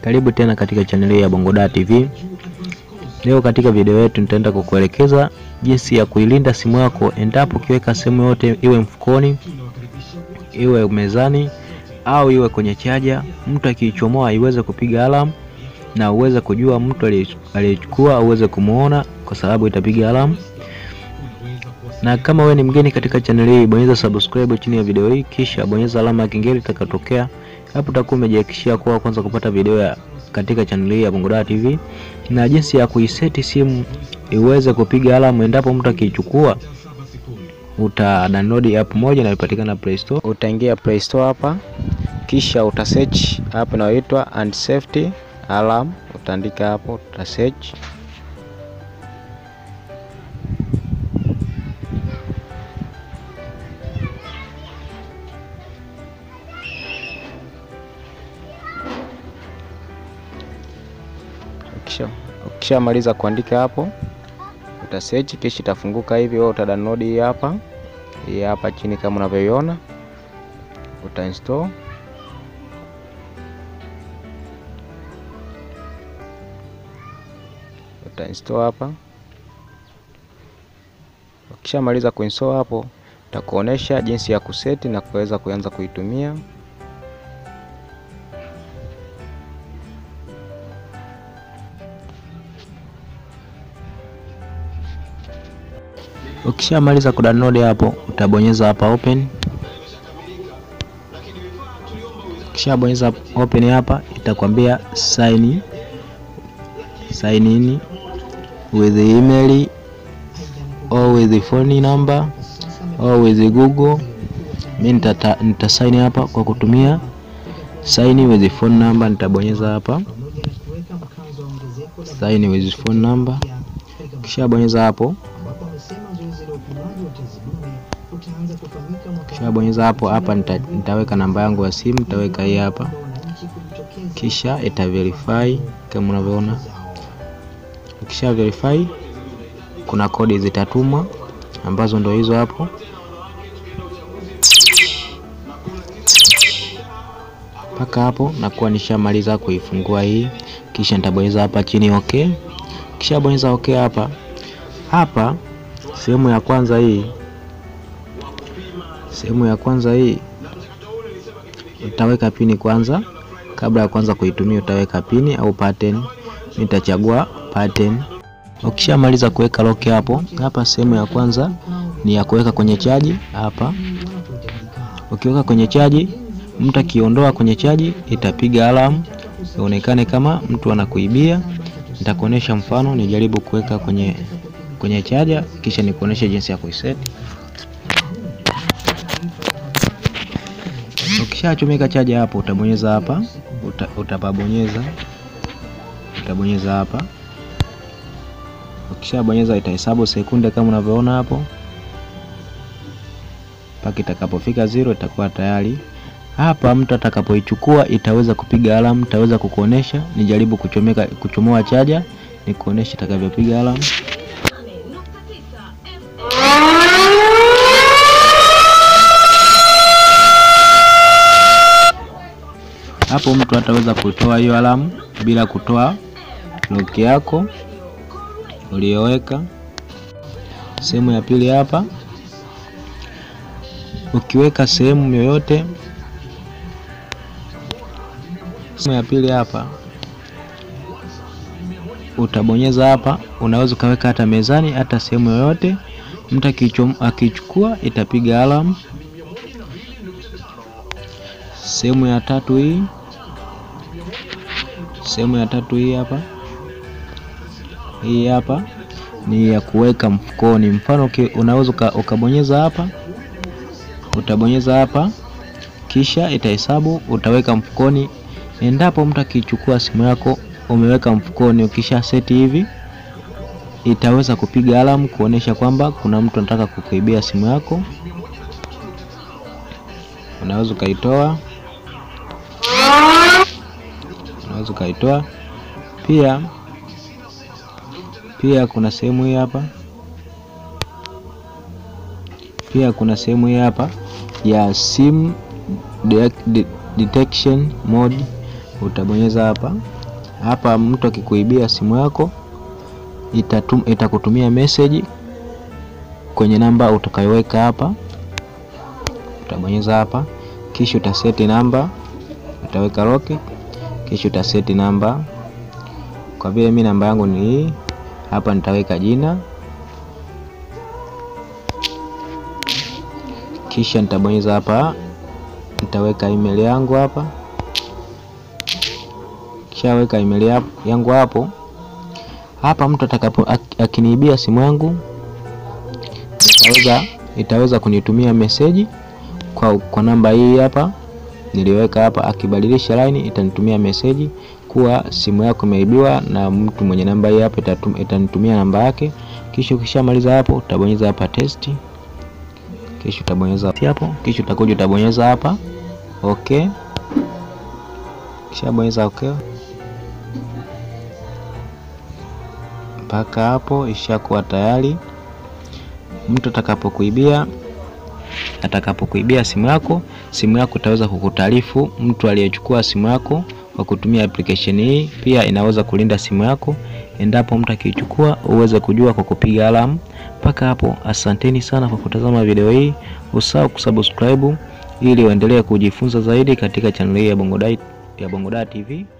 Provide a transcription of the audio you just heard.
Karibu tena katika chaneli ya Bongoda TV. Leo katika video yetu nitaenda kukuelekeza jinsi ya kuilinda simu yako endapo ukiweka sehemu yote, iwe mfukoni, iwe mezani au iwe kwenye chaja, mtu akiichomoa iweze kupiga alarm na uweze kujua mtu aliyechukua, uweze kumuona kwa sababu itapiga alarm. Na kama wewe ni mgeni katika chaneli hii, bonyeza subscribe chini ya video hii, kisha bonyeza alama ya kengele itakayotokea hapo. Utakuwa umejihakikishia kuwa kwanza kupata video ya katika chaneli hii ya Bongoda TV na jinsi ya kuiseti simu iweze kupiga alamu endapo mtu akiichukua. Uta download app moja inayopatikana Play Store. Utaingia Play Store hapa, kisha uta search app inayoitwa and safety alarm. Utaandika hapo, uta search Ukishamaliza kuandika hapo uta search, kisha itafunguka hivi. Wewe uta download hii hapa, hii hapa chini kama unavyoiona, uta install. Uta install hapa. Ukishamaliza kuinstall hapo, utakuonesha jinsi ya kuseti na kuweza kuanza kuitumia. Ukishamaliza kudownload hapo, utabonyeza hapa open. Ukishabonyeza open hapa, itakwambia sign sign in with email or with phone number or with Google. Mimi nita, nita sign hapa kwa kutumia sign with phone number. Nitabonyeza hapa sign with phone number. Ukishabonyeza hapo kisha bonyeza hapo hapa, nita, nitaweka namba yangu ya simu, nitaweka hii hapa, kisha ita verify kama unavyoona. Ukisha verify, kuna kodi zitatumwa ambazo ndio hizo hapo. Mpaka hapo nakuwa nishamaliza kuifungua hii, kisha nitabonyeza hapa chini okay. Kisha bonyeza okay hapa hapa, sehemu ya kwanza hii sehemu ya kwanza hii utaweka pini kwanza. Kabla ya kwanza kuitumia utaweka pini au pattern. Nitachagua pattern. Ukishamaliza kuweka lock hapo hapa, sehemu ya kwanza ni ya kuweka kwenye chaji hapa. Ukiweka kwenye chaji, mtu akiondoa kwenye chaji itapiga alamu ionekane kama mtu anakuibia. Nitakuonesha mfano, nijaribu kuweka kwenye kwenye chaja, kisha nikuoneshe jinsi ya kuiset. Ukishachomeka chaja hapo, utabonyeza hapa, uta, utapabonyeza utabonyeza hapa. Ukishabonyeza itahesabu sekunde kama unavyoona hapo, mpaka itakapofika zero itakuwa tayari. Hapa mtu atakapoichukua itaweza kupiga alamu, itaweza kukuonesha. Nijaribu kuchomeka kuchomoa chaja, nikuonesha itakavyopiga alamu. Hapo mtu ataweza kutoa hiyo alamu bila kutoa lock yako uliyoweka. Sehemu ya pili hapa, ukiweka sehemu yoyote, sehemu ya pili hapa utabonyeza hapa. Unaweza ukaweka hata mezani, hata sehemu yoyote. Mtu akichukua itapiga alamu. Sehemu ya tatu hii, sehemu ya tatu hii hapa, hii hapa ni ya kuweka mfukoni. Mfano unaweza ukabonyeza hapa, utabonyeza hapa, kisha itahesabu, utaweka mfukoni. Endapo mtu akichukua simu yako umeweka mfukoni, ukisha seti hivi, itaweza kupiga alamu kuonesha kwamba kuna mtu anataka kukuibia simu yako. Unaweza ukaitoa unaweza ukaitoa pia. Pia kuna sehemu hii hapa, pia kuna sehemu hii hapa ya sim de detection mode, utabonyeza hapa hapa mtu akikuibia simu yako itatum, itakutumia message kwenye namba utakayoweka hapa. Utabonyeza hapa, kisha utaseti namba, utaweka lock, kisha utaseti namba. Kwa vile mimi namba yangu ni hii hapa, nitaweka jina, kisha nitabonyeza hapa, nitaweka email yangu hapa. Kishaweka email yangu hapo hapa, mtu atakapo akiniibia simu yangu itaweza itaweza kunitumia meseji kwa, kwa namba hii hapa niliweka hapa. Akibadilisha line itanitumia meseji kuwa simu yako imeibiwa na mtu mwenye namba hii hapa, itanitumia namba yake. Kisha ukishamaliza hapo utabonyeza hapa test, kisha utabonyeza hapo, kisha utakuja utabonyeza hapa okay, kisha bonyeza okay. Mpaka hapo ishakuwa tayari. Mtu atakapokuibia atakapokuibia simu yako, simu yako itaweza kukutaarifu mtu aliyechukua simu yako kwa kutumia application hii. Pia inaweza kulinda simu yako endapo mtu akichukua, uweze kujua kwa kupiga alamu. Mpaka hapo, asanteni sana kwa kutazama video hii. Usahau kusubscribe ili uendelee kujifunza zaidi katika channel hii ya Bongo Dar ya Bongo Dar TV.